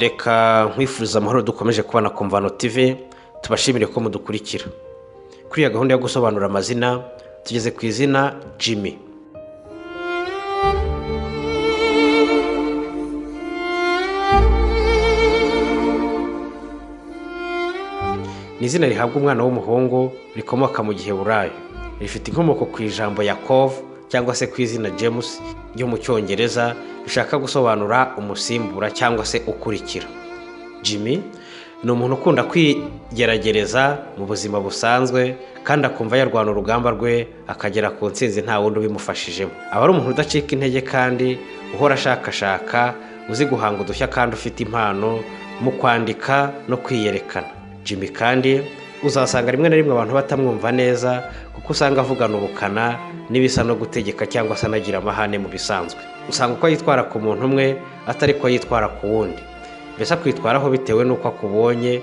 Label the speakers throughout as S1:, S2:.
S1: reka nkwifuriza amahoro dukomeje kubona komvano tv tubashimire ko mudukurikira kuri iyo gahunda yo gusobanura amazina tugeze ku izina jimmy ni izina rihabwa umwana w'umuhungu rikomoka mu gihe burayi rifite inkomoko ku ijambo yakov cyangwa se ku izina james ryo mu cyongereza rishaka gusobanura umusimbura cyangwa se ukurikira jimmy ni umuntu ukunda kwigeragereza mu buzima busanzwe kandi akumva yarwana urugamba rwe akagera ku ntsinzi nta wundi ubimufashijemo aba ari umuntu udacika intege kandi uhora ashakashaka uzi guhanga udushya kandi ufite impano mu kwandika no kwiyerekana jimmy kandi uzasanga rimwe na rimwe abantu batamwumva neza kuko usanga avugana ubukana n'ibisa no gutegeka cyangwa se anagira amahane mu bisanzwe usanga uko yitwara ku muntu umwe atari ko yitwara ku wundi mbese akwitwaraho bitewe n'uko akubonye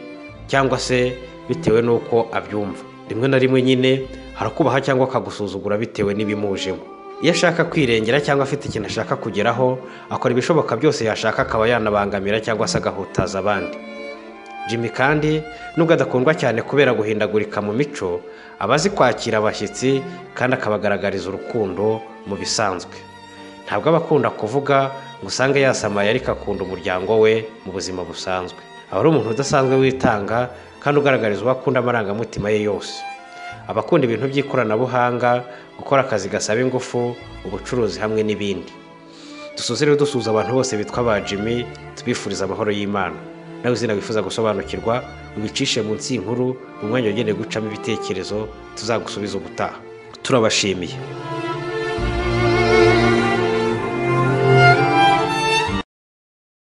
S1: cyangwa se bitewe n'uko abyumva rimwe na rimwe nyine harakubaha cyangwa akagusuzugura bitewe n'ibimujemo iyo ashaka kwirengera cyangwa afite ikintu ashaka kugeraho akora ibishoboka byose yashaka akaba yanabangamira cyangwa se agahutaza abandi jimmy kandi nubwo adakundwa cyane kubera guhindagurika mu mico aba azi kwakira abashyitsi kandi akabagaragariza urukundo mu bisanzwe ntabwo aba akunda kuvuga ngo usange yasamaye ariko akunda umuryango we mu buzima busanzwe aba ari umuntu udasanzwe witanga kandi ugaragariza uwo akunda amarangamutima ye yose aba akunda ibintu by'ikoranabuhanga gukora akazi gasaba ingufu ubucuruzi hamwe n'ibindi dusoze rero dusuza abantu bose bitwa ba jimmy tubifuriza amahoro y'imana nawe izina wifuza gusobanukirwa ubicishe munsi y'inkuru mu mwanya wagenewe gucamo ibitekerezo tuzagusubiza ubutaha turabashimiye